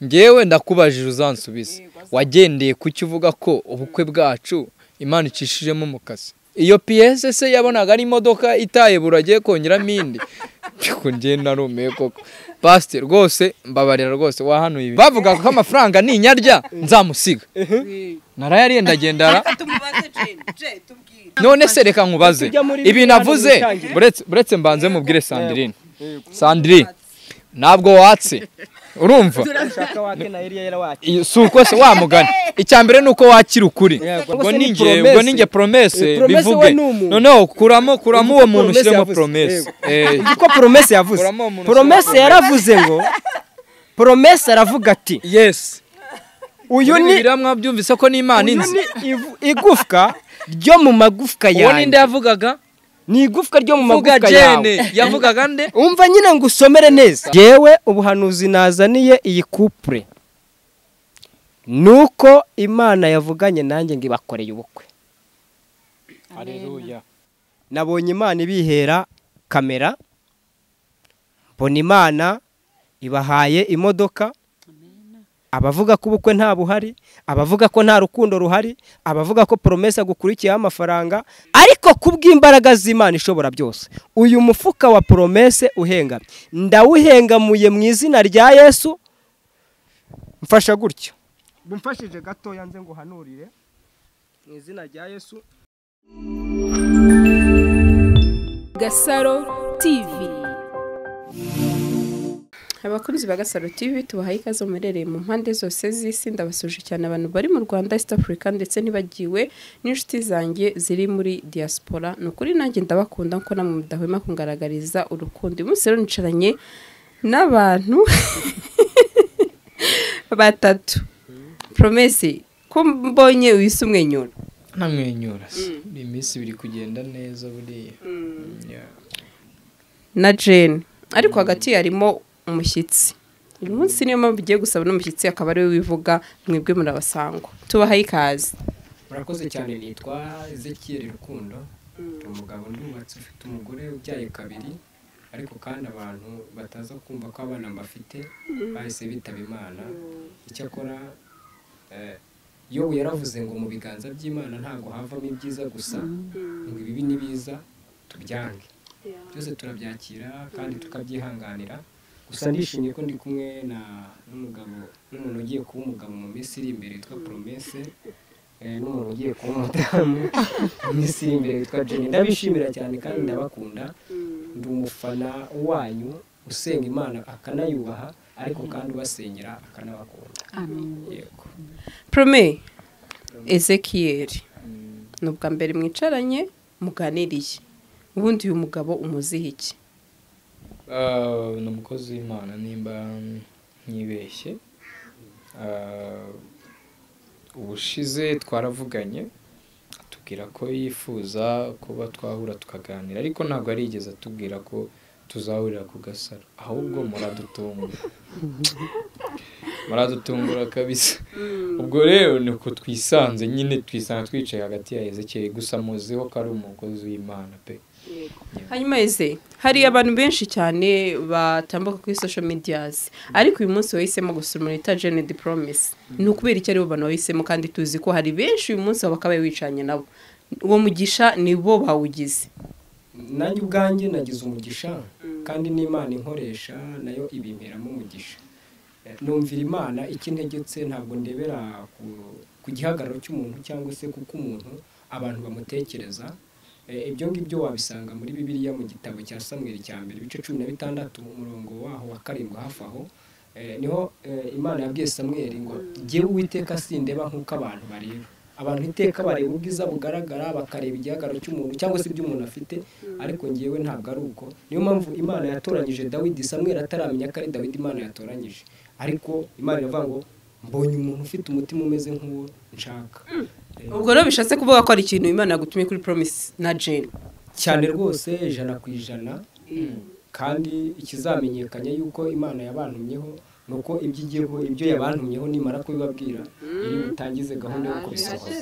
ngewe ndakubajije uzansubize wagendeye ku cyo uvuga ko ubukwe bwacu imana icishijemo umukasi iyo piyese se yabonaga ari imodoka itaye buragiye kongeramo indi ariko njye narumiwe koko pasite rwose mbabarira rwose wahanuye ibi bavuga ko amafaranga ninyarya nzamusiga narayariye ndagendara none se reka nkubaze ibintu avuze buretse- buretse mbanze mubwire sandirine sandirine ntabwo watse urumva ushaka wake na Eliya yarawake Iyo- si uko se wamugana icya mbere ni uko wakira ukuri Yego. ubwo Ubwo se ni ni njye promesse. ubwo ni njye Eh, promese promesse we bivuge ni umuntu. noneho kuramo kuramo uwo Uzi ko muntu promesse ushyiremo yavuze. promese Eh, ko promese yavuze Uramo umuntu promese ushyira- yaravuze ngo promese aravuga ati yes uyu ni biriya mwabyumvise ko n'imana uyu inzi ni ivu- igufwa ryo mu magufwa uwo ninde yawe yavugaga ni igufwa ryo mu vuga magufwa yawe jene yavugaga nde umva nyine ngo usomere neza yewe ubuhanuzi nazaniye iyi kupure ni uko imana yavuganye nanjye ngo ibakoreye ubukwe nabonye imana ibihera kamera mbona imana ibahaye imodoka abavuga ko ubukwe nta buhari abavuga ko nta rukundo ruhari abavuga ko poromesa gukurikiyeho amafaranga ariko kubw'imbaraga z'imana ishobora byose uyu mufuka wa poromese uhengamye ndawuhengamuye mu izina rya yesu mfasha gutyo mfashije gatoya nze nguhanurire mu izina rya yesu gasaro tivi abakunzi ba gasaro tivi tubahaye ikaze muherereye mu mpande zose z'isi ndabasuje cyane abantu bari mu rwanda east africa ndetse nibagiwe n'inshuti zanjye ziri muri diaspora ni ukuri nanjye ndabakunda nkuko namwe mudahwema kungaragariza urukundo uyu munsi rero nicaranye n'abantu batatu promesi ko mbonye wise umwenyura ntamwenyura se iyi minsi biri kugenda neza buriya Yeah. na jane ariko hagati harimo umushyitsi uyu munsi niyo mpamvu ugiye gusaba n'umushyitsi akaba ariwe wivuga mwebwe murabasangwa tubahaye ikaze murakoze cyane nitwa ezekiyeri rukundo ndi umugabo ndi umwatsi ufite umugore ubyaye kabiri ariko kandi abantu bataza kumva ko abana mbafite bahise bitaba imana icyakora eh, yobu yaravuze ngo mu biganza by'imana ntabwo havamo ibyiza gusa ngo ibibi n'ibiza tubyange byose turabyakira kandi tukabyihanganira gusa ndishimye ko ndi kumwe na n'umugabo n'umuntu ugiye kuba umugabo mu minsi iri imbere witwa promese eh, n'umuntu ugiye kuba umudamu mu minsi iri imbere witwa jenny ndabishimira cyane kandi ndabakunda ndi umufana wanyu usenga imana akanayubaha ariko kandi ubasengera akanabakunda yego prome ezekiyeri ni ubwa mbere mwicaranye muganiriye ubundi uyu mugabo umuziho iki Ah, ni umukozi w'imana nimba ntibeshye Ah, ubushize twaravuganye atubwira ko yifuza kuba twahura tukaganira ariko ntabwo arigeze atubwira ko tuzahurira ku gasaro ahubwo muradutungura muradutungura kabisa ubwo rero ni uko twisanze nyine twisanga twicaye hagati ya ezekeye gusa muziho ko ari umukozi w'imana pe hanyuma ese hari abantu benshi cyane batambuka kuri social medias ariko uyu munsi wahisemo gusura muri tajene di promise ni ukubera icyo aribo bantu wahisemo kandi tuzi ko hari benshi uyu munsi bakabaye wicanye nabo uwo mugisha ni bo bawugize nanjye ubwanjye nagize umugisha kandi n'imana inkoresha nayo ibimperamo umugisha Eh, numvira imana icyo integetse ntabwo ndebera ku- ku gihagararo cy'umuntu cyangwa se kuko umuntu abantu bamutekereza Eh, ibyo ngibyo wabisanga muri bibiliya mu gitabo cya samweri cya mbere ibice cumi na bitandatu umurongo waho wa karindwi hafi aho Eh, niho eh, imana yabwiye samweri ngo jyewe uwiteka sindeba nk'uko abantu bareba abantu iteka bareba ubwiza bugaragara bakareba igihagararo cy'umuntu cyangwa se ibyo umuntu afite ariko ngewe ntabwo ari uko niyo mpamvu imana yatoranyije dawidi samweri ataramenya ko ari dawidi imana yatoranyije ariko imana iravuga ngo mbonye umuntu ufite umutima umeze nk'uwo nshaka Eh, ubwo rero bishatse kuvuga ko hari ikintu imana yagutumye kuri promise na jane cyane rwose ijana ku ijana kandi ikizamenyekanya yuko imana yabantumyeho ni uko ibyo igiyeho ibyo yabantumyeho nimara kubibabwira iri butangize gahunda yo kubisohoza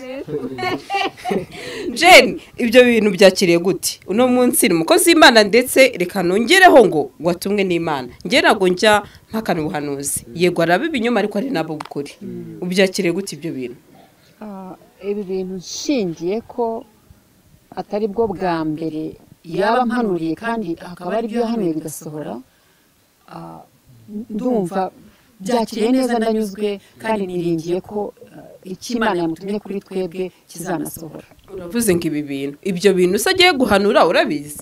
jeni ibyo bintu byakiriye gute uno munsi ni umukozi w'imana ndetse reka nongereho ngo watumwe n'imana njye ntabwo njya mpakana ubuhanuzi yego araba ibinyoma ariko ari nabo ukuri ubyakiriye gute ibyo bintu Ah, ibi bintu nshingiye ko atari bwo bwa mbere yaba ampanuriye kandi akaba ari byo yahanuye bigasohora ah, ndumva byakiriye neza ndanyuzwe kandi niringiye ko ah, icyo imana yamutumye kuri twebwe kizanasohora uravuze ngo ibi bintu ibyo bintu se agiye guhanura urabizi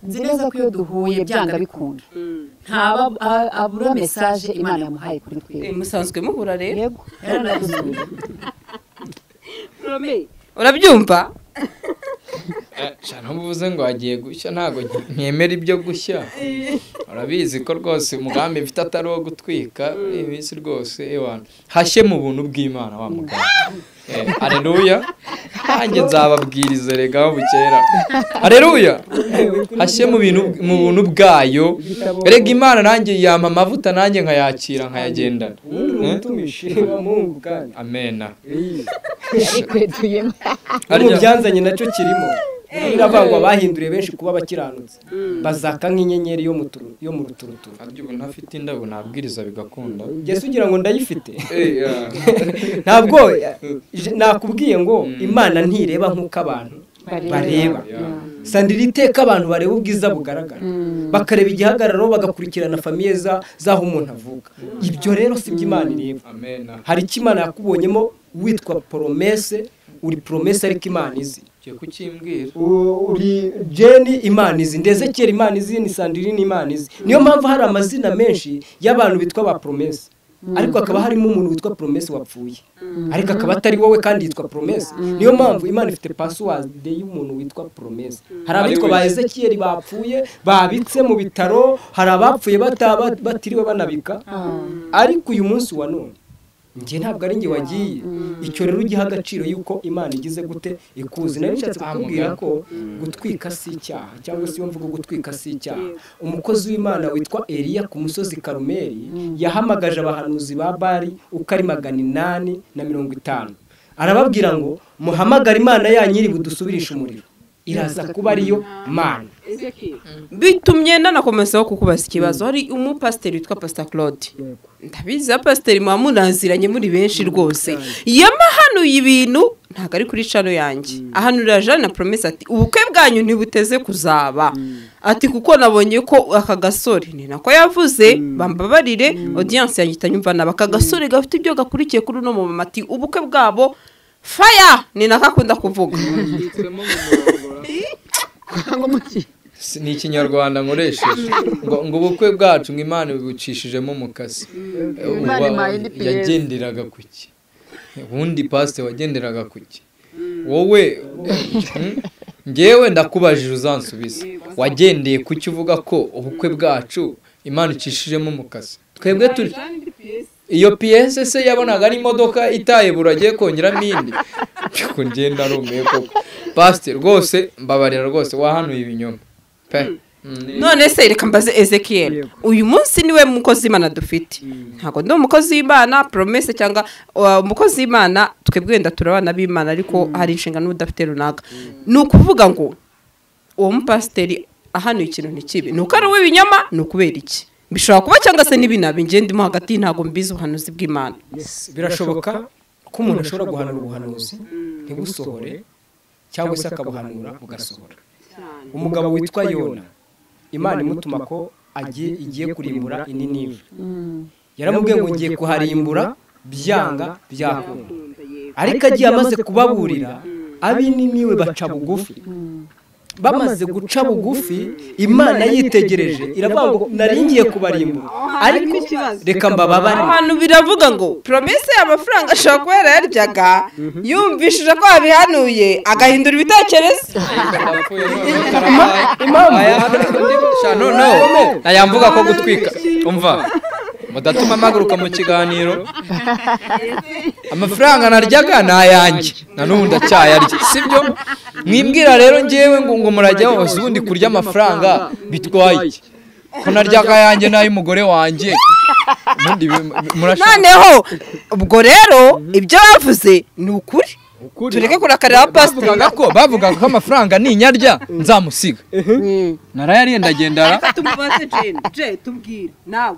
nzi neza ko iyo duhuye byanga bikunda ntaba a- abura mesaje imana yamuhaye kuri Eh, twebwe musanzwe muhura rero yego yaranagusubiye urabyumva ntubuze ngo wagiye gushya ntabwo ntemera ibyo gushya urabizi ko rwose umugambi mfite atari uwo gutwika iyi minsi rwose ewana hashye mu buntu bw'imana wa muganga Eh, areruya nanjye nzababwiriza rega aho bukera areruya hashye mu bintu mu buntu bwayo rega imana nanjye yampa amavuta nanjye nkayakira nkayagendana ubundi Eh? umutumishi wa mungu kandi amena arikweduyemo Harya- mu byanzanye nacyo kirimo biravangwa bahinduriye benshi kuba abakiranutsi bazaka nk'inyenyeri yo mu turu- yo mu ruturuturu harya ubu ntafite indabo nabwiriza bigakunda Jesse ugira ngo ndayifite Eh, ah. ntabwo je- nakubwiye ngo imana ntireba nk'uko abantu bareba sandira iteka abantu bareba ubwiza bugaragara bakareba igihagararo bagakurikirana famiye za- z'aho umuntu avuka ibyo rero si byo imana ireba amena hari icyo imana yakubonyemo witwa poromese uri poromese ariko imana izi ugiye kukimbwira U- uri jeni imana izi ndeze kera imana izi ni sandirine imana izi niyo mpamvu hari amazina menshi y'abantu bitwa ba poromesi ariko hakaba harimo umuntu witwa poromesi wapfuye ariko akaba atari wowe kandi yitwa poromesi niyo mpamvu imana ifite pasiwadi y'umuntu witwa poromesi hari abitwa ba ezekiyeli bapfuye babitse mu bitaro hari abapfuye bataba- batiriwe banabika ariko uyu munsi wa none njye ntabwo ari njye wagiye icyo rero ugiha agaciro y'uko imana igize gute ikuzi nayo nshatse kukubwira ko gutwika si icyaha cyangwa se iyo mvuga gutwika si icyaha umukozi w'imana witwa eliya ku musozi karumeri yahamagaje abahanuzi ba bari uko ari magana inani na mirongo itanu arababwira ngo muhamagare imana yanyu iri budusubirishe umuriro iraza kuba ariyo mana bitumye nanakomezaho kukubaza ikibazo hari umupasiteri witwa pasita claude ndabizi ya pasiteri muba munaziranye muri benshi rwose yamahanuye ibintu ntabwo ari kuri cano yanjye ahanurira jane na promesi ati ubukwe bwanyu ntibuteze kuzaba ati kuko nabonye ko aka gasore ni nako yavuze bambabarire odiyanse yanjye itanyumva naba aka gasore gafite ibyo gakurikiye kuri uno mumama ati ubukwe bwabo faya ni nako akunda kuvuga ngo muki Si- ni ikinyarwanda nkoresheje ngo ngo ubukwe bwacu ngo imana ibucishijemo umukasi Eh, Imana uba- impaye indi piyesi. yagenderaga ku ki ubundi pasite wagenderaga ku ki wowe hmm? ngewe ndakubajije uzansubize wagendeye ku cyo uvuga ko ubukwe bwacu imana icishijemo umukasi twebwe turi iyo piyese se yabonaga ari imodoka itaye buragiye kongeramo indi Ariko njye narumiye koko pasite rwose mbabarira rwose wahanuye ibinyoma pe Mm. none se reka mbaze ezekiyeli uyu munsi niwe mukozi w'imana dufite ntabwo ndi umukozi w'imana poromese cyangwa uh, umukozi w'imana twebwe wenda turi abana b'imana ariko hari inshingano uba udafite runaka ni ukuvuga ngo uwo mupasiteri ahanuye ikintu ni kibi ni uko ari uw'ibinyoma ni ukubera iki bishobora kuba cyangwa se n'ibinabi njye ndimo hagati ntabwo mbizi ubuhanuzi bw'imana birashoboka ko umuntu ashobora guhanura ubuhanuzi ntibusohore cyangwa se akabuhanura bugasohora umugabo witwa yona imana imutuma ko agiye igiye kurimbura ininiva yaramubwiye ngo ngiye kuharimbura byanga byakunda ariko agiye amaze kubaburira ab'ininiwe baca bugufi bamaze guca bugufi imana yitegereje iravuga ngo naringiye kubarimbura ariko reka mbababare abantu biravuga ngo poromese y'amafaranga ashobora kuba yarayaryaga yumvishije ko yabihanuye agahindura ibitekerezo Sha, no, no. Aya mvuga ko gutwika umva mudatuma mpaguruka mu kiganiro amafaranga naryaga ni ayanjye na n'ubu ndacyayarya sibyo mwibwira rero ngewe ngo ngo murajya hose ubundi kurya amafaranga bitwaye ko narya akayanjye n'ay'umugore wanjye ubundi bi- murashaka noneho ubwo rero ibyo bavuze ni ukuri ukuri. tureke kurakarira abapasiteri bavugaga ko bavugaga ko amafaranga ninyarya nzamusiga narayariye ndagendara Reka tumubaze Jane. Jane, tubwire. Nawe.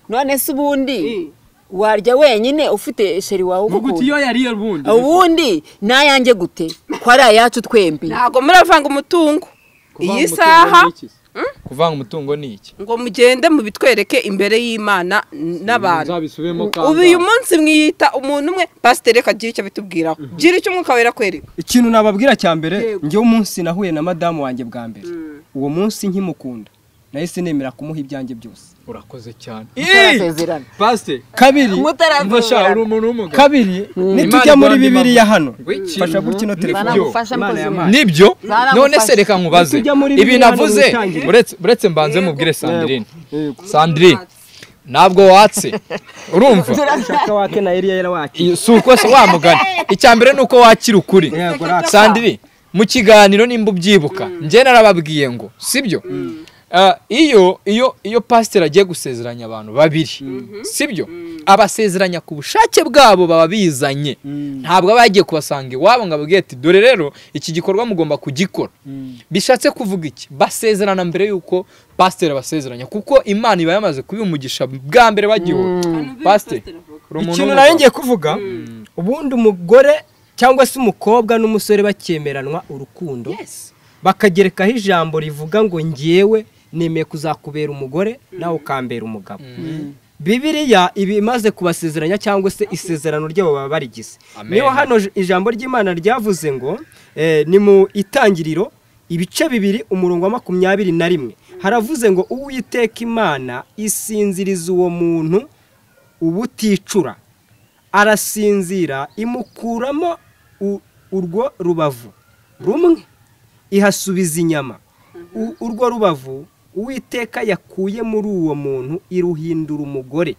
none se ubundi warya wenyine ufite sheri wawe muguti ugukunda iyo yariye ubundi ubundi n'ayanjye gute ko ari ayacu twembi Ntabwo muravanga umutungo. Kuvanga Iyi umutungo saha ni iki se? kuvanga umutungo ni iki ngo mugende mubitwereke imbere y'Imana n'abantu. nzabisubiremo Ubu uyu munsi mwiyita umuntu umwe pasiteri reka agire icyo abitubwiraho. Gira icyo umwuka wera akwereka. ikintu nababwira cya mbere Yego. njyewe umunsi nahuye na madamu wanjye bwa mbere uwo munsi nkimukunda nahise nemera kumuha ibyanjye byose urakoze cyane mutarasezerana pasite kabiri ntasha uri mutarasezerana umuntu w'umugabo kabiri nitujya muri Imana bibiliya igura hano ngo iki? fasha gutya ino telefone Banagufasha Imana mukozi yampaye. nibyo Zaramufashe. none se reka nkubaze Tujya muri ibi biriya navuze no gutangira. uretse- uretse mbanze mubwire sandrine sandrine ntabwo watse urumva ushaka wake na Eliya yarawake Iyo- si uko se wamugana icya mbere ni uko wakira ukuri Yego, raka. sandiri mu kiganiro nimba ubyibuka njye narababwiye ngo sibyo Ah, iyo iyo iyo pasiteri agiye gusezeranya abantu babiri sibyo abasezeranya ku bushake bwabo baba bizanye ntabwo aba yagiye kubasanga iwabo ngo ababwiye ati dore rero iki gikorwa mugomba kugikora bishatse kuvuga iki basezerana mbere y'uko pasiteri abasezeranya kuko imana iba yamaze kubimugisha bwa mbere bagiwe pasiteri uri umuntu ikintu w'umugabo. nari ngiye kuvuga ubundi umugore cyangwa se umukobwa n'umusore bakemeranwa urukundo bakagerekaho ijambo rivuga ngo ngewe nemeye kuzakubera umugore nawe ukambera umugabo bibiriya iba imaze kubasezeranya cyangwa se isezerano ryabo baba barigize Amen. niyo hano j- ijambo ry'imana ryavuze ngo eh, ni mu itangiriro ibice bibiri umurongo wa makumyabiri na rimwe haravuze ngo uwiteka imana isinziriza uwo muntu ubuticura arasinzira imukuramo u- urwo rubavu rumwe ihasubiza inyama U- urwo rubavu uwiteka yakuye muri uwo muntu iruhindura umugore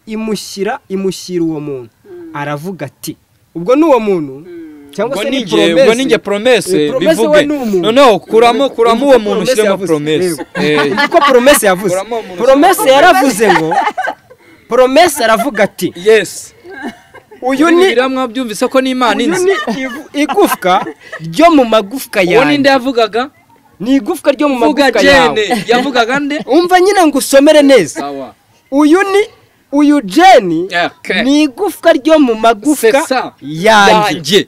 imushyira imushyira uwo muntu aravuga ati ubwo ni uwo muntu cyangwa ubwo se ni ni njye ubwo ni njye poromese promese Eh, promesse bivuge we ni umuntu. noneho kuramo kuramo uwo Ivuga muntu promesse ushyiremo yavuze. promese Eh, kuko poromese yavuze Kuramo umuntu poromese yaravuze ngo poromese aravuga ati yes uyu ni biramwa byumvise ko ni imana uyu inzi ni ivu- igufwa ryo mu magufwa uwo ninde yanjye yavugaga ni igufwa ryo mu vuga magufwa yawe jene yavugaga nde umva nyine ngo usomere neza sawa uyu ni uyu jeni Okay. ni igufwa ryo mu C'est magufwa ça. yanjye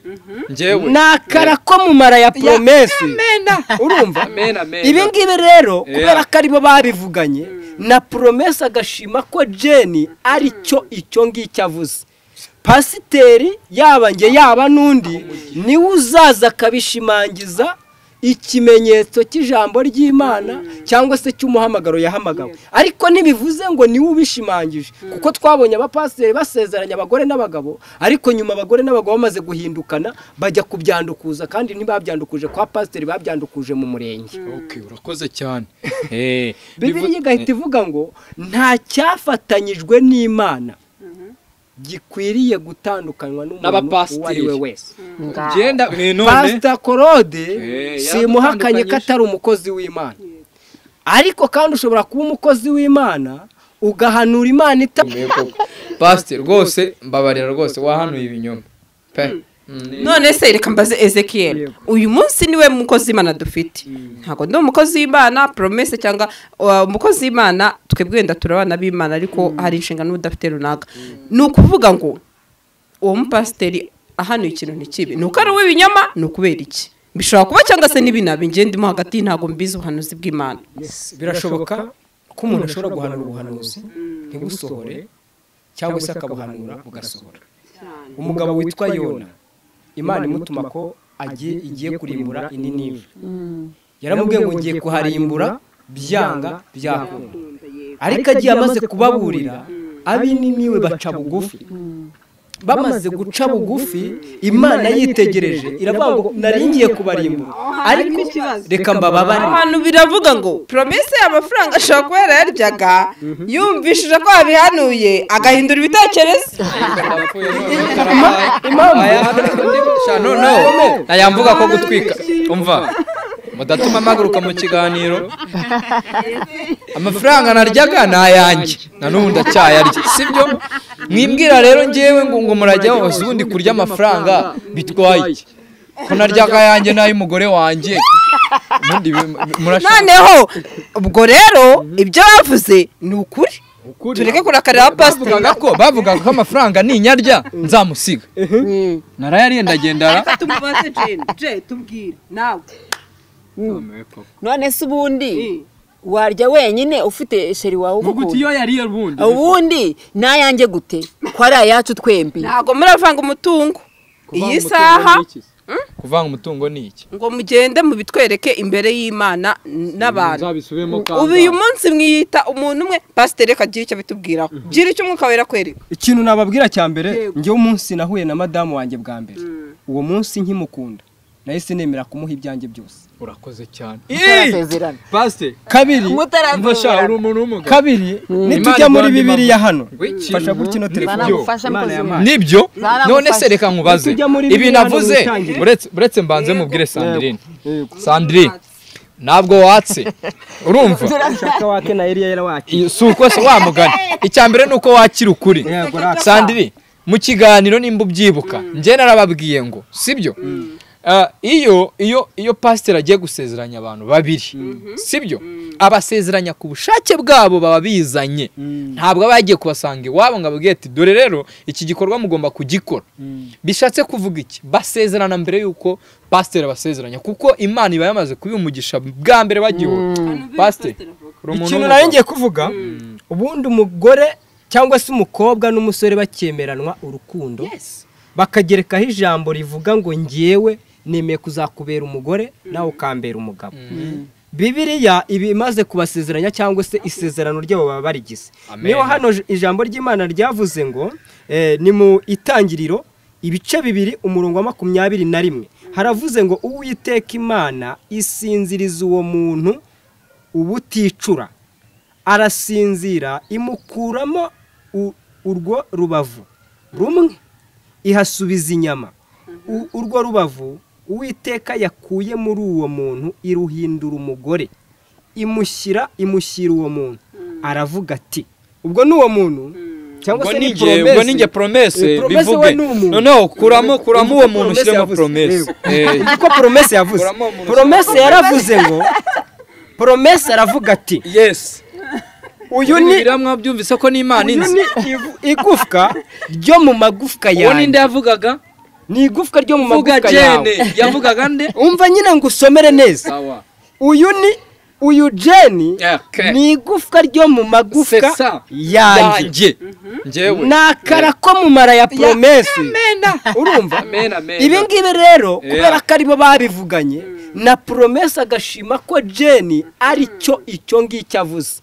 yanjye njyewe ni akara ko mu mara ya poromesi urumva amena amena ibi ngibi Yeah. rero kubera ko aribo babivuganye na poromesi agashima ko jeni ari cyo icyo ngicyo avuze pasiteri yaba nge yaba n'undi niwe uzaza akabishimangiza ikimenyetso cy'ijambo ry'imana cyangwa se cy'umuhamagaro yahamagawe ariko ntibivuze ngo niwe ubishimangije kuko twabonye abapasiteri basezeranya abagore n'abagabo ariko nyuma abagore n'abagabo bamaze guhindukana bajya kubyandukuza kandi ntibabyandukuje kwa pasiteri babyandukuje mu murenge okay urakoze cyane eh bibiliya igahita ivuga ngo nta cyafatanyijwe n'imana gikwiriye gutandukanywa n'umuntu N'abapasiteri. uwo ari we wese genda eh, none pasita korode Eh, simuhakanye ko yaradutandukanyije. atari umukozi w'imana ariko kandi ushobora kuba umukozi w'imana ugahanura imana ita pasiteri rwose mbabarira rwose wahanuye ibinyoma pe Mm. none se reka mbaze ezekiel uyu munsi niwe mukozi w'imana dufite ntabwo ndi umukozi w'imana poromese cyangwa uh, umukozi w'imana twebwe wenda turi abana b'imana ariko hari inshingano uba udafite runaka ni ukuvuga ngo uwo mupasiteri ahanuye ikintu ni kibi ni uko ari uw'ibinyoma ni ukubera iki bishobora kuba cyangwa se n'ibinabi ngendemo hagati ntabwo mbizi ubuhanuzi bw'imana birashoboka ko umuntu ashobora guhanura ubuhanuzi ntibusohore cyangwa se akabuhanura bugasohora umugabo witwa yona imana imutuma ko agiye igiye kurimbura ininive yaramubwiye ngo ngiye kuharimbura byanga byakunda ariko agiye amaze kubaburira ab'ininiwe baca bugufi bamaze guca bugufi imana yitegereje iravuga ngo naringiye kubarimbura ariko reka mbababare abantu biravuga ngo poromese y'amafaranga ashobora kuba yarayaryaga yumvishije ko babihanuye agahindura ibitekerezo impamvu noneho ayamvuga ko gutwika umva mudatuma mpaguruka mu kiganiro amafaranga naryaga ni ayanjye na n'ubu ndacyayarya sibyo mwibwira rero ngewe ngo ngo murajya hose ubundi kurya amafaranga bitwaye iki? ko naryaga ayanjye n'ay'umugore wanjye ubundi bi- murashaka noneho ubwo rero ibyo bavuze ni ukuri tureke kurakarira bavugaga pasiteri ko bavugaga ko amafaranga ninyarya nzamusiga narayariye ndagendara tumubaze jeni je tubwire nawe none se ubundi warya wenyine ufite sheri wawe ugukuye yariye ubundi ubundi n'ayanjye gute ko ari ayacu twembi ntabwo muravanga umutungo iyi saha kuvanga umutungo ni iki ngo mugende mubitwereke imbere y'imana n'abantu nzabisubiremo ubu uyu munsi mwiyita umuntu umwe pasiteri reka gira icyo abitubwiraho gira icyo umwuka wera kwereka ikintu nababwira cya mbere ngewe umunsi nahuye na madamu wanjye bwa mbere uwo munsi nkimukunda nahise nemera kumuha ibyanjye byose urakoze cyane Mutarasezerana. pasite kabiri mfasha uri umuntu w'umugabo kabiri nitujya Imana igwanda muri bibiliya imana. hano Wiki. fasha gutya ino telefone Banamufashe Imana mukozi yampaye. nibyo Zaramufashe. none se reka nkubaze Tujya muri ibi biriya navuze n'ubutangire. uretse- uretse mbanze mubwire sandrine sandrine ntabwo watse urumva ushaka wake na eliya yarawake Iyo- si uko se wamugana icya mbere ni uko wakira ukuri Yego, raka. sandiri mu kiganiro nimba ubyibuka njye narababwiye ngo sibyo Ah, iyo iyo iyo pasiteri agiye gusezeranya abantu babiri sibyo abasezeranya ku bushake bwabo baba bizanye ntabwo aba yagiye kubasanga iwabo ngo ababwiye ati dore rero iki gikorwa mugomba kugikora bishatse kuvuga iki basezerana mbere y'uko pasiteri abasezeranya kuko imana iba yamaze kubimugisha bwa mbere bagiwe pasiteri uri umuntu ikintu w'umugabo. nayo ngiye kuvuga ubundi umugore cyangwa se umukobwa n'umusore bakemeranwa urukundo bakagerekaho ijambo rivuga ngo ngewe nemeye kuzakubera umugore nawe ukambera umugabo bibiriya iba imaze kubasezeranya cyangwa se isezerano ryabo baba barigize Amen. niyo hano j- ijambo ry'imana ryavuze ngo eh, ni mu itangiriro ibice bibiri umurongo wa makumyabiri na rimwe haravuze ngo uwiteka imana isinziriza uwo muntu ubuticura arasinzira imukuramo u- urwo rubavu rumwe ihasubiza inyama U- urwo rubavu uwiteka yakuye muri uwo muntu iruhindura umugore imushyira imushyira uwo muntu aravuga ati ubwo ni uwo muntu cyangwa ubwo se ni ni njye ubwo ni njye promese Eh, promesse we bivuge ni umuntu. noneho kuramo kuramo uwo muntu Promesse ushyiremo yavuze. promese Eh, niko poromese yavuze Kuramo umuntu. poromese yaravuze ngo poromese aravuga ati yes uyu ni biramwa byumvise ko n'imana uyu inzi ni igu- igufwa ryo mu magufwa uwo ninde yanjye yavugaga ni igufwa ryo mu vuga magufwa yawe jene yavugaga nde umva nyine ngo usomere neza sawa uyu ni uyu jeni Okay. ni igufwa ryo mu C'est magufwa ça. yanjye yanjye njyewe ni akara ko mu mara ya poromesi urumva amena amena ibi ngibi Yeah. rero kubera ko aribo babivuganye na poromesi agashima ko jeni ari cyo icyo ngicyo avuze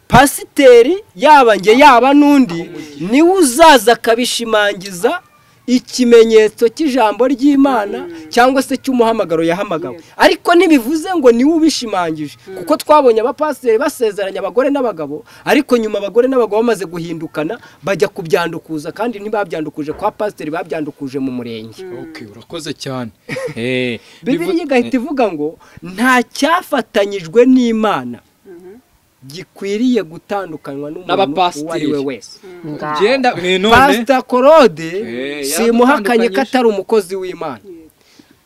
pasiteri yaba njye yaba n'undi niwe uzaza akabishimangiza ikimenyetso cy'ijambo ry'imana cyangwa se cy'umuhamagaro yahamagawe ariko ntibivuze ngo niwe ubishimangije kuko twabonye abapasiteri basezeranya abagore n'abagabo ariko nyuma abagore n'abagabo bamaze guhindukana bajya kubyandukuza kandi ntibabyandukuje kwa pasiteri babyandukuje mu murenge okay urakoze cyane eh bibiriya bivu- igahita ivuga ngo nta cyafatanyijwe n'imana gikwiriye gutandukanywa n'umuntu uwo ari N'abapasiteri. we wese genda eh, none pasita korode Eh, simukanye ko atari umukozi w'imana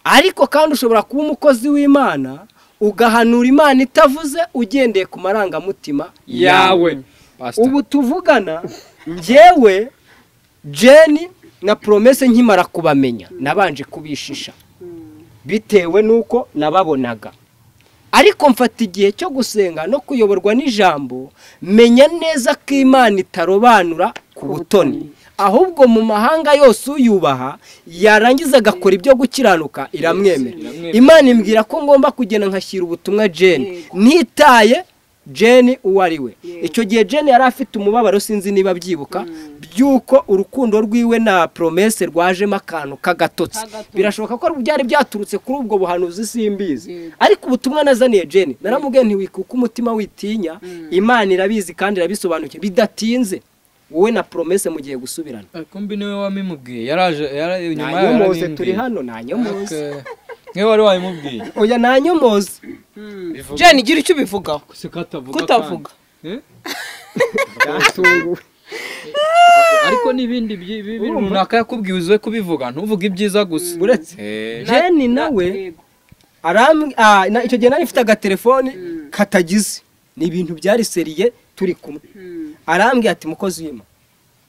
ariko kandi ushobora kuba umukozi w'imana ugahanura imana itavuze ugendeye ku marangamutima yawe Pastor. ubu tuvugana njyewe jeni na poromese nkimara kubamenya nabanje kubishisha bitewe n'uko nababonaga ariko mfata igihe cyo gusenga no kuyoborwa n'ijambo menya neza ko imana itarobanura ku butoni ahubwo mu mahanga yose uyubaha yarangiza agakora ibyo gukiranuka iramwemera imana imbwira ko ngomba kugenda nkashyira ubutumwa jeni ntitaye jeni uwo ari we icyo gihe jeni yari afite umubabaro sinzi niba abyibuka by'uko urukundo rwiwe na poromese rwajemo akantu k'agatotsi birashoboka ko byari byaturutse kuri ubwo buhanuzi simbizi ariko ubutumwa nazaniye jeni naramubwiye ntiwikuke umutima witinya imana irabizi kandi irabisobanukiwe bidatinze wowe na poromese mugiye gusubirana Eh, kumbi niwe wamimubwiye yaraje yara- nyuma yaho nanyomoze yarabimbwiye. turi hano nanyomoze Okay. niwe wari wabimubwiye oya nanyomoza jane igira icyo ubivugaho si ko atavuga kutavuga kandi. Eh? Yatunguwe. ariko n'ibindi by'i- bi- bintu runaka yakubwiye uze kubivuga ntuvuge ibyiza gusa uretse Eh, jeni nawe aram- ah, na- icyo gihe nari mfite agatelefoni katagize ni ibintu byari seriye turi kumwe arambwira ati mukozi w'ima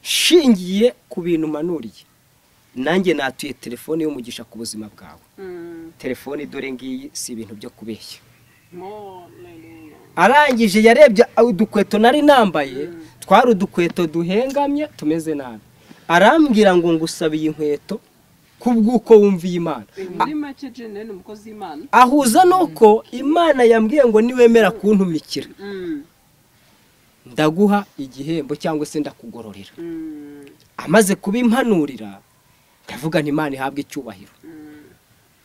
shingiye ku bintu manuriye nanjye natuye telefone y'umugisha ku buzima bwawe telefone dore ngiyi si ibintu byo kubeshya arangije yarebye udukweto nari nambaye twari udukweto duhengamye tumeze nabi arambwira ngo ngusaba iyi nkweto kubw'uko wumviye imana muri make jene ni umukozi w'imana ahuza nuko imana yambwiye ngo niwemera kuntumikira Mm, ndaguha igihembo cyangwa se ndakugororera mm, amaze kubimpanurira ndavuga nti imana ihabwe icyubahiro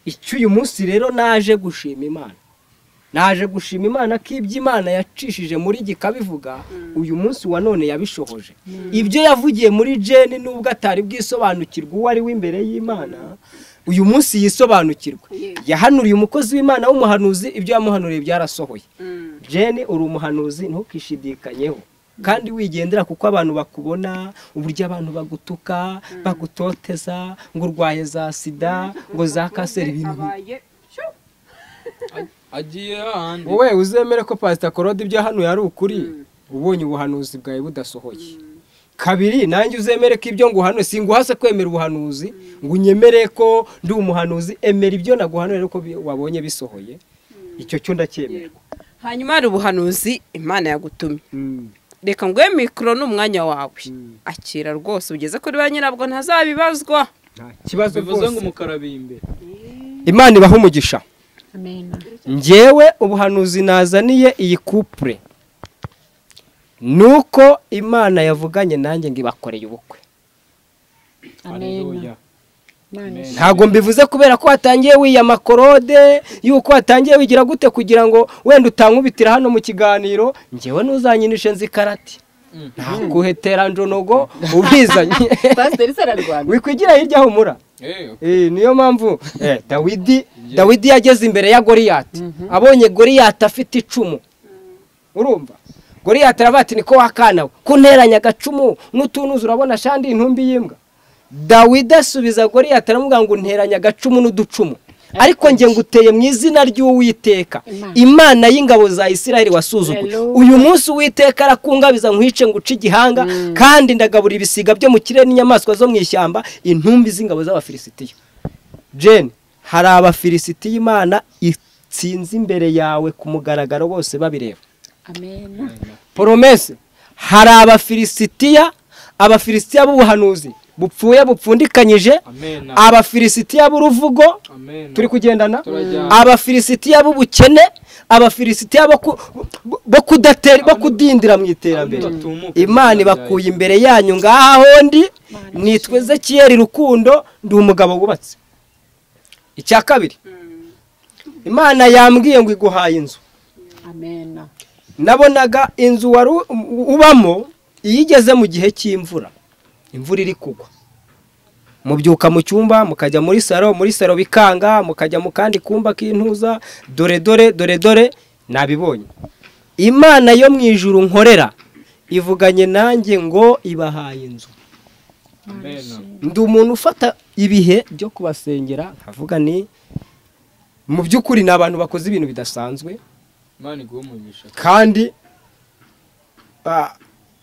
icyo uyu munsi rero naje gushima imana naje gushima imana ko ibyo imana yacishije muri gikabivuga uyu munsi wa none yabishohoje ibyo yavugiye muri jeni nubwo atari bwisobanukirwa uwo ari we imbere y'imana uyu munsi yisobanukirwe yahanuriye umukozi w'imana w'umuhanuzi ibyo yamuhanuriye byarasohoye mm. jeni uri umuhanuzi ntukishidikanyeho kandi wigendera kuko abantu bakubona uburyo abantu bagutuka bagutoteza ngo urwaye za sida ngo za kanseri ibintu bi- abaye shu, agiye ahandi wowe uzemere ko pasita korode ibyo hano yari ukuri ubonye ubuhanuzi bwawe budasohoye kabiri nanjye uzemere ko ibyo nguhanuye singuhase kwemera ubuhanuzi ngo unyemere ko ndi umuhanuzi emera ibyo naguhanuye ariko bi- wabonye bisohoye icyo cyo ndacyemera hanyuma hari ubuhanuzi imana yagutumye Mm. reka nguhe mikoro ni umwanya wawe akira rwose ugeze kuri ba nyirabwo ntazabibazwa nta kibazo bivuze ngo rwose umukarabi imbere imana ibaha umugisha amena njyewe ubuhanuzi nazaniye iyi kupure nuko imana yavuganye nanjye ngo ibakoreye ubukwe amena Imana ishimwe. ntabwo mbivuze kubera ko watangiye wiyama korode yuko watangiye wigira gute kugira ngo wenda utankubitira hano mu kiganiro njyewe ntuzanyinishe nzikarate ntakuhetera njonogo ubwizanye pasiteri sararwanda wikwigira hirya humura Eh, niyo mpamvu eh, dawidi dawidi yageze imbere ya goriyati abonye goriyati afite icumu urumva goriyati aravuga ati niko wakanawe kunteranya agacumu n'utunuzi urabona shandi intumbi y'imbwa dawidi asubiza goriyati aramubwira ngo unteranya agacumu n'uducumu ariko nge nguteye mu izina ry'uwiteka imana y'ingabo za isiraheli wasuzuguye Hello. uyu munsi uwiteka arakungabiza nkwice nguce igihanga kandi ndagaburira ibisiga byo mu kirere n'inyamaswa zo mu ishyamba intumbi z'ingabo z'abafilisitiya jane hari abafilisitiya imana itsinze imbere yawe ku mugaragaro bose babireba amena poromese hari abafilisitiya abafilisitiya b'ubuhanuzi bupfuye bupfundikanyije amena abafilisitiya b'uruvugo amena turi kugendana Turajyana. abafilisitiya b'ubukene abafilisitiya bo ku- bo- bo kudatera bo kudindira mu iterambere batumuka imana ibakuye imbere yanyu ngaha hondi nitwa ezekiyeri rukundo ndi umugabo wubatse icya kabiri imana yambwiye ngo iguhaye inzu amena nabonaga inzu wari u- ubamo iyo igeze mu gihe cy'imvura imvura iri kugwa mubyuka mu cyumba mukajya muri saro muri saro bikanga mukajya mu kandi kumba k'intuza dore dore dore dore nabibonye imana yo mu ijuru nkorera ivuganye nanjye ngo ibahaye inzu ndi umuntu ufata ibihe byo kubasengera nkavuga ni mu by'ukuri ni abantu bakoze ibintu bidasanzwe imana iguhe umugisha kandi ah,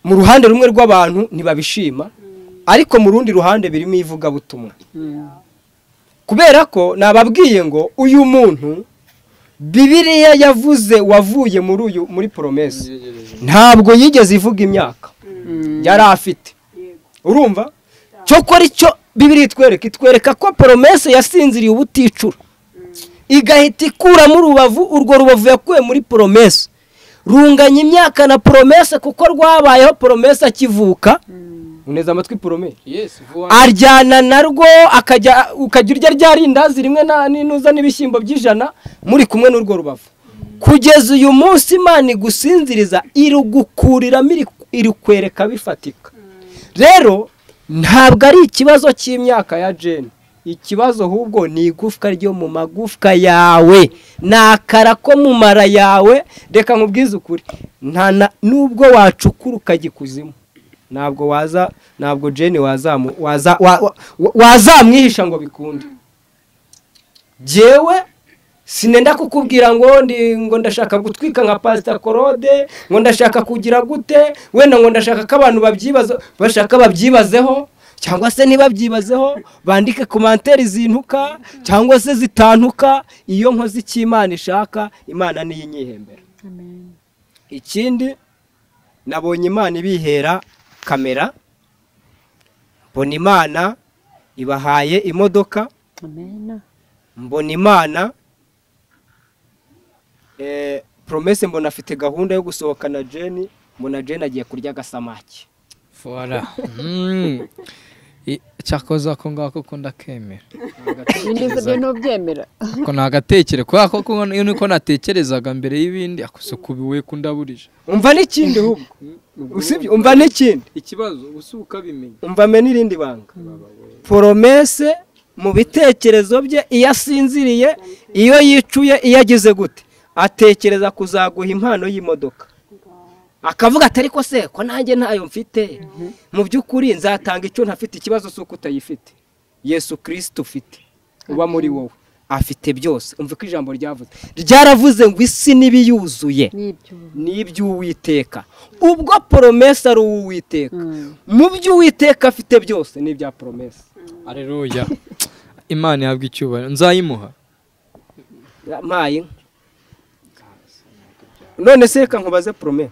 mu ruhande rumwe rw'abantu ntibabishima ariko mu rundi ruhande birimo ivugabutumwa kubera ko nababwiye ngo uyu muntu bibiriya yavuze wavuye muri uyu muri poromesi ntabwo yigeze ivuga imyaka yari afite urumva cyokora icyo bibiriya itwereka itwereka ko poromesi yasinziriye ubuticura igahita ikuramo urubavu urwo rubavu yakuwe muri poromesi runganya imyaka na poromese kuko rwabayeho poromese akivuka uneza amatwi poromese yes vuba aryana narwo akajya ukajya urya rya rindazi rimwe na n'inuza n'ibishyimbo by'ijana muri kumwe n'urwo rubavu kugeza uyu munsi imana igusinziriza irugukuriramo iri- irukwereka bifatika rero ntabwo ari ikibazo cy'imyaka ya jeni ikibazo ahubwo ni igufwa ryo mu magufwa yawe ni akara ko mu mara yawe reka nkubwize ukuri nta na nubwo wacukura ukagikuzimu ntabwo waza ntabwo jeni wazamu waza wa- wa- wa- wazamwihisha ngo bikunde jyewe sinenda kukubwira ngo ndi ngo ndashaka gutwika nka pasita korode ngo ndashaka kugira gute wenda ngo ndashaka ko abantu babyibaza bashaka babyibazeho cyangwa se ntibabyibazeho bandike komanteri zintuka cyangwa se zitantuka iyo nkoze icyo imana ishaka imana niyo inyihembera ikindi nabonye imana ibihera kamera mbona imana ibahaye imodoka amena mbona imana eh, promese mbona afite gahunda yo gusohoka na jeni mbona jeni agiye kurya agasamaki fora cyakoze ako ngako ko ndakemera ibindi byo ntubyemera ko nagatekere kubera ko ko iyo niko natekerezaga mbere y'ibindi akusukubiwe kundaburije umva n'ikindi ahubwo usibye umva n'ikindi ikibazo usi ukabimenya umva me n'irindi banga poromese mu bitekerezo bye iyo asinziriye iyo yicuye iyo agize gute atekereza kuzaguha impano y'imodoka akavuga atari ko se ko nanjye ntayo mfite mu by'ukuri nzatanga icyo ntafite ikibazo si uko utayifite yesu kirisita ufite uba muri wowe afite byose umva ko ijambo ryavuze ryaravuze ngo isi n'ibiyuzuye n'ibyo n'iby'uwiteka ubwo poromesa ari uw'uwiteka mu by'uwiteka afite byose ni ibya poromesa areruya imana ihabwa icyubahiro nzayimuha mpaye inka none se reka nkubaze porome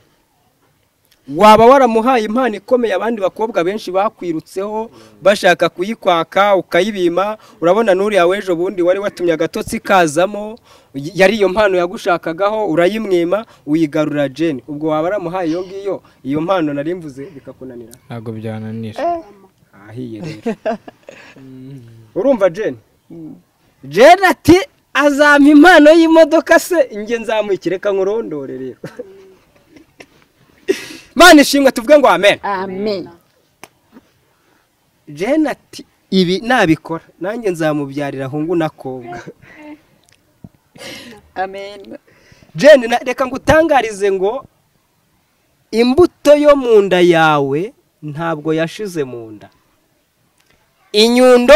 waba waramuhaye impano ikomeye abandi bakobwa benshi bakwirutseho bashaka kuyikwaka ukayibima urabona n'uriya w'ejo bundi wari watumye agatotsi kazamo yari iyo mpano yagushakagaho urayimwima uyigarura jeni ubwo waba waramuhaye iyo ngiyo iyo mpano nari mvuze bikakunanira ntabwo byananira ahiye rero urumva jeni jeni ati azampa impano y'imodoka se njye nzamukire reka nkurondore rero mani ishimwe tuvuge ngo amen amen jeni ati ibi nabikora nanjye nzamubyarira ahungu n'akobwa amen jeni na- reka ngutangarize ngo imbuto yo mu nda yawe ntabwo yashize mu nda inyundo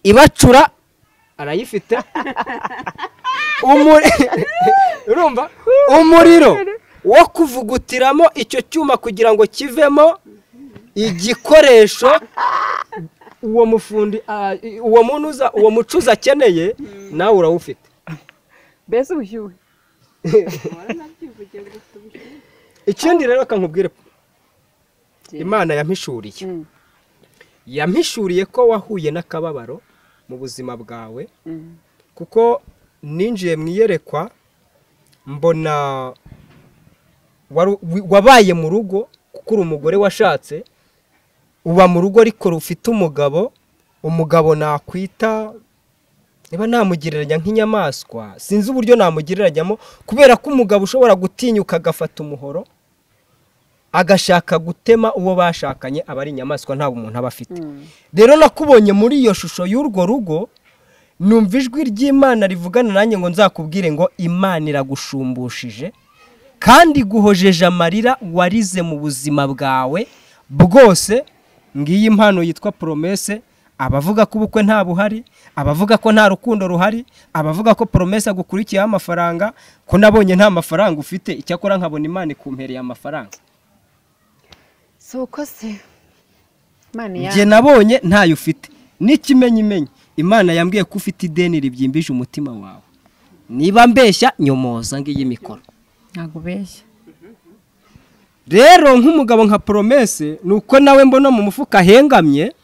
ibacura arayifite Umuri- urumva umuriro wo kuvugutiramo icyo cyuma kugira ngo kivemo igikoresho uwo mufundi ah, uwo munuza uwo mucuzi akeneye nawe urawufite mbese ubushyuhe ikindi rero reka nkubwire imana yampishuriye yampishuriye ko wahuye n'akababaro mu buzima bwawe kuko ninjiye mu iyerekwa mbona wari- wi- wabaye mu rugo kuko uri umugore washatse uba mu rugo ariko rufite umugabo umugabo nakwita niba namugereranya nk'inyamaswa sinzi uburyo namugereranyamo kubera ko umugabo ushobora gutinyuka agafata umuhoro agashaka gutema uwo bashakanye aba ari inyamaswa ntabwo umuntu aba afite rero nakubonye muri iyo shusho y'urwo rugo numva ijwi ry'imana rivugana nanjye ngo nzakubwire ngo imana iragushumbushe kandi iguhojeje amarira warize mu buzima bwawe bwose ngiyi impano yitwa poromese abavuga ko ubukwe nta buhari abavuga ko nta rukundo ruhari abavuga ko poromese agukurikiyeho amafaranga ko nabonye nta mafaranga ufite icyakora nkabona imana ikumpereye amafaranga si uko se imana njye nabonye ntayo ufite n'ikimenyimenyi imana yambwiye ko ufite ideni ribyimbije umutima wawe niba mbeshya nyomoza ngiyi mikoro ntabwo ubeshya rero nk'umugabo nka poromese ni uko nawe mbona mu mufuka ahengamye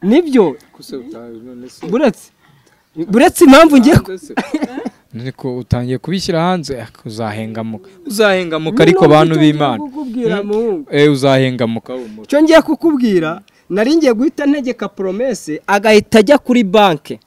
nibyo kuse utawe none se buretse buretse impamvu ngiye ku- Mbese, ariko utangiye kubishyira hanze eh, uzahengamuka uzahengamuka ariko bantu b'imana Kukubwira muhungu. eh uzahengamuka humura icyo ngiye kukubwira nari ngiye guhita ntegeka poromese agahita ajya kuri banki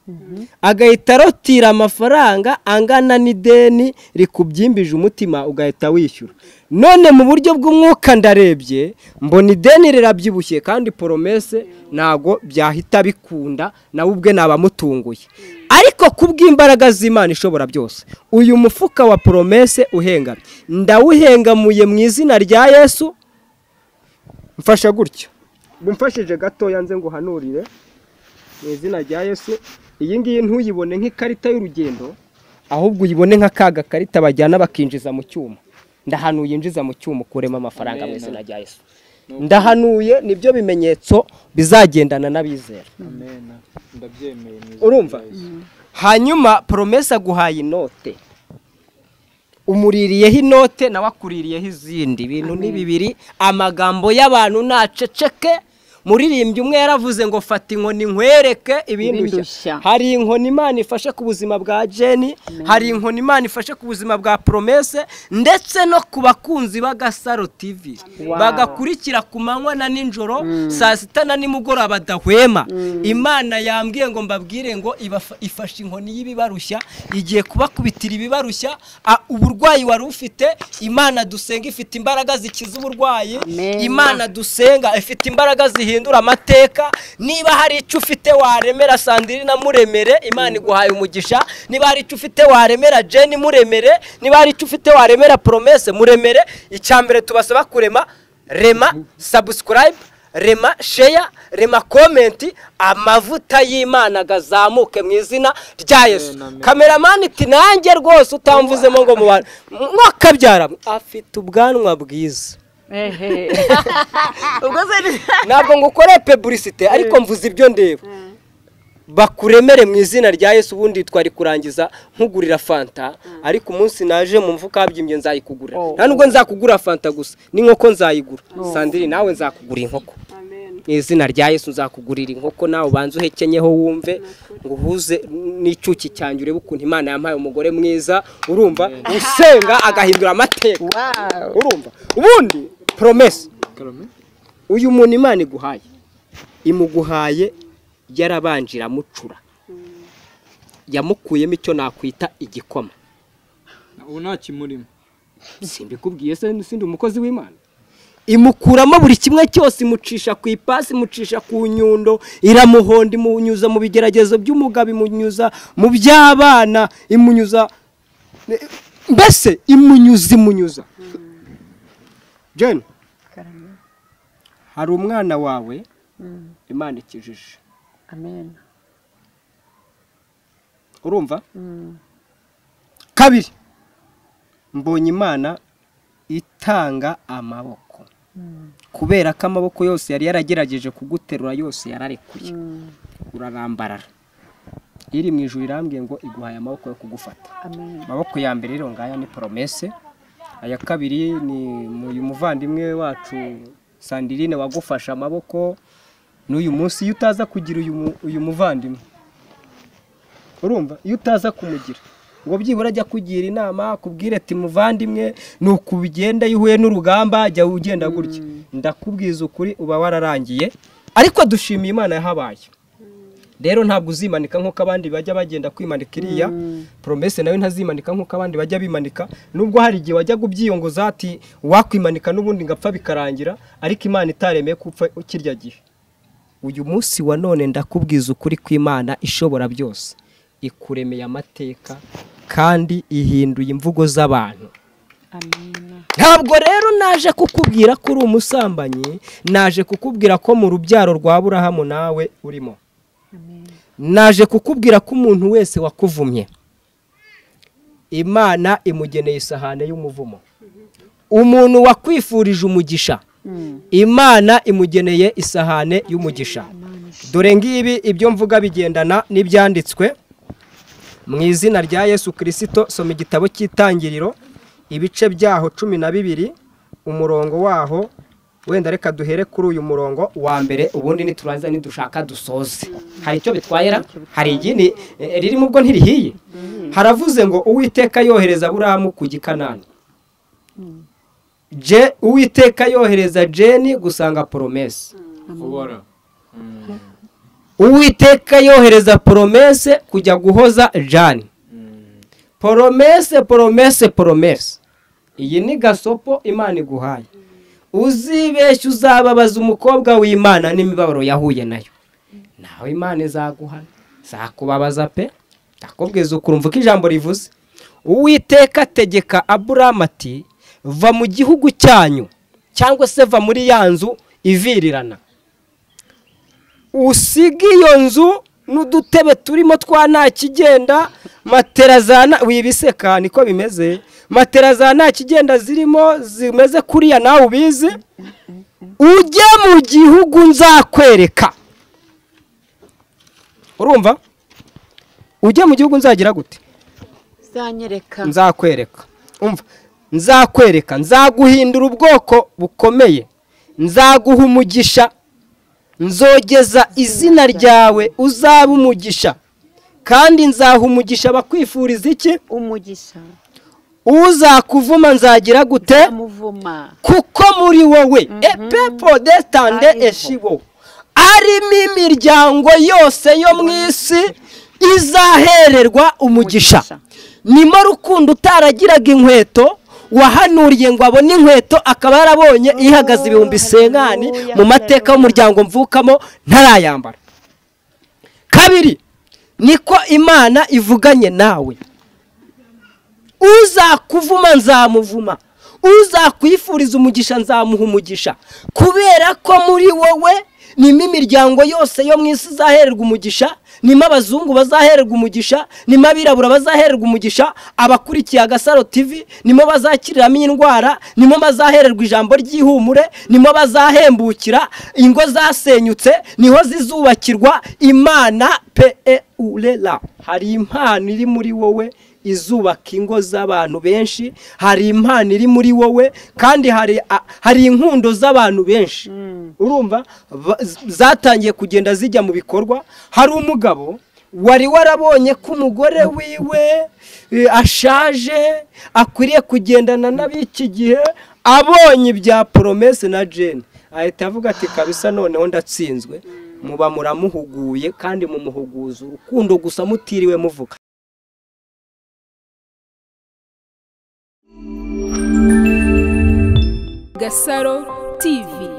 agahita arotira amafaranga angana n'ideni rikubyimbije umutima ugahita wishyura none mu buryo bw'umwuka ndarebye mbona ideni rirabyibushye kandi poromese ntago byahita bikunda nawe ubwe nabamutunguye ariko kubw'imbaraga z'imana ishobora byose uyu mufuka wa poromese uhengamye ndawuhengamuye mu izina rya yesu mfasha gutyo mumfashije gatoya nze nguhanurire mu izina rya yesu iyi ngiyi ntuyibone nk'ikarita y'urugendo ahubwo uyibone nka ka gakarita bajyana bakinjiza mu cyuma ndahanuye yinjiza mu cyuma ukuremo amafaranga mu izina rya yesu ndahanuye nibyo bimenyetso bizagendana n'abizera ndabyemeye mu izina urumva hanyuma poromesi aguhaye inote umuririyeho inote nawe akuririyeho izindi ibintu ni bibiri amagambo y'abantu ntaceceke muririmbyi umwe yaravuze ngo fata inkoni nkwereke ibindi ushya Ibindi ushya." hari inkoni imana ifashe ku buzima bwa jeni hari inkoni imana ifashe ku buzima bwa poromese ndetse no ku bakunzi b'agasaro tivi bagakurikira ku manywa na nijoro saa sita na nimugoroba badahwema imana yambwiye ngo mbabwire ngo ibafa- ifashe inkoni y'ibibarushya igiye kubakubitira ibibarushya a- uburwayi wari ufite imana dusenga ifite imbaraga zikiza uburwayi Amen. imana dusenga ifite imbaraga zihindura amateka niba hari icyo ufite waremera sandiri na muremere imana iguhaye umugisha niba hari icyo ufite waremera jeni muremere niba hari icyo ufite waremera poromese muremere icya mbere tubasaba kurema rema sabusikarayibe rema sheya rema komenti amavuta y'imana agazamuke mu izina rya yesu kameramani iti nanjye rwose utamvuzemo ngo mu bantu mwakabyara afite ubwanwa bwiza ntabwo ngo ukore peburisite ariko mvuze ibyo ndeba bakuremere mu izina rya yesu ubundi twari kurangiza nkugurira fanta ariko umunsi naje mu mfuka habyimbye nzayikugurira Oh. nta nubwo nzakugura fanta gusa n'inkoko nzayigura sandiri nawe nzakugura inkoko mu izina rya yesu nzakugurira inkoko nawe ubanze uhekenyeho wumve ngo uhuze n'icyuki cyanjye urebe ukuntu imana yampaye umugore mwiza urumva usenga agahindura amateka urumva ubundi poromesi uyu muntu imana iguhaye imuguhaye yarabanje iramucura yamukuyemo icyo nakwita igikoma ubu nta kimurimo simbikubwiye se n'isindi umukozi w'imana imukuramo buri kimwe cyose imucisha ku ipasi imucisha ku nyundo iramuhonda imunyuza mu bigeragezo by'umugabo imunyuza mu by'abana imunyuza mbese imunyuza imunyuza jane hari umwana wawe imana ikijije amen urumva kabiri mbonye imana itanga amaboko kubera ko amaboko yose yari yaragerageje kuguterura yose yararekuye urarambarara iri mu ijuru irambwiye ngo iguhaye amaboko yo kugufata amen amaboko ya mbere rero ngaya ni poromese aya kabiri ni uyu muvandimwe wacu sandirine wagufashe amaboko n'uyu munsi iyo utaza kugira uyu mu- uyu muvandimwe urumva iyo utaza kumugira ngo byibura ajya kugira inama akubwire ati muvandimwe ni uku bigenda iyo uhuye n'urugamba jya ugenda gutya ndakubwiza ukuri uba wararangiye ariko dushimiye imana yahabaye rero ntabwo uzimanika nk'uko abandi bajya bagenda kwimanika iriya poromese nawe ntazimanika nk'uko abandi bajya bimanika nubwo hari igihe wajyaga ubyiyongoza ati wakwimanika n'ubundi ngapfa bikarangira ariko imana itaremeye ko upfa kirya gihe uyu munsi wa none ndakubwiza ukuri kw'imana ishobora byose ikuremeye amateka kandi ihinduye imvugo z'abantu ntabwo rero naje kukubwira ko uri umusambanyi naje kukubwira ko mu rubyaro rwa burahamu nawe urimo naje kukubwira ko umuntu wese wakuvumye imana imugeneye isahane y'umuvumo umuntu wakwifurije umugisha imana imugeneye isahane y'umugisha dore ngibi ibyo mvuga bigendana n'ibyanditswe mu izina rya yesu kirisito soma igitabo cy'itangiriro ibice byaho cumi na bibiri umurongo waho wenda reka duhere kuri uyu murongo wa mbere ubundi niturangiza nidushaka dusoze hari icyo bitwaye ra hari igindi eh, ririmo ubwo ntirihiye haravuze ngo uwiteka yohereza aburahamu ku gikanani Je- uwiteka yohereza jeni gusanga poromese ubora uwiteka yohereza poromese kujya guhoza jani poromese poromese poromese iyi ni gasopo imana iguhaye uzibeshye uzababaza umukobwa w'imana n'imibabaro yahuye nayo nawe imana izaguhana zakubabaza pe ndakubwiza ukumva uko ijambo rivuze uwiteka ategeka aburamu ati va mu gihugu cyanyu cyangwa se va muri ya nzu ivirirana usige iyo nzu n'udutebe turimo twa nta kigenda matera za nta wibiseka niko bimeze matera za nta kigenda zirimo zimeze kuriya nawe ubizi ujye mu gihugu nzakwereka urumva ujye mu gihugu nzagira gute zanyereka nzakwereka umva nzakwereka nzaguhindura ubwoko bukomeye nzaguha umugisha nzogeza izina ryawe uzaba umugisha kandi nzaha umugisha abakwifuriza iki umugisha uzakuvuma nzagira gute amuvuma kuko muri wowe epepo detande Ariho. eshibo arimo imiryango yose yo mu isi izahererwa umugisha Umugisha. nimo rukundo utaragiraga inkweto wahanuriye ngo abone inkweto akaba yarabonye ihagaze ibihumbi isenkani mu mateka y'umuryango mvukamo ntarayambara kabiri niko imana ivuganye nawe uzakuvuma nzamuvuma uzakwifuriza umugisha nzamuha umugisha kubera ko muri wowe nimo imiryango yose yo mu isi izahererwa umugisha nimo abazungu bazahererwa umugisha nimo abirabura bazahererwa umugisha abakurikiye agasaro tv nimo bazakiriramo indwara nimo bazahererwa ijambo ry'ihumure nimo bazahembukira ingo zasenyutse niho zizubakirwa imana peurera hari impano iri muri wowe izubaka ingo z'abantu benshi hari impano iri muri wowe kandi hari a- hari inkundo z'abantu benshi urumva Ba- z- zatangiye kugenda zijya mu bikorwa hari umugabo wari warabonye ko umugore wiwe eh, ashaje akwiriye kugendana n'ab'iki gihe abonye ibya poromese na jene ahita avuga ati kabisa noneho ndatsinzwe muba muramuhuguye kandi mumuhuguza urukundo gusa mutiriwe muvuga gasaro tivi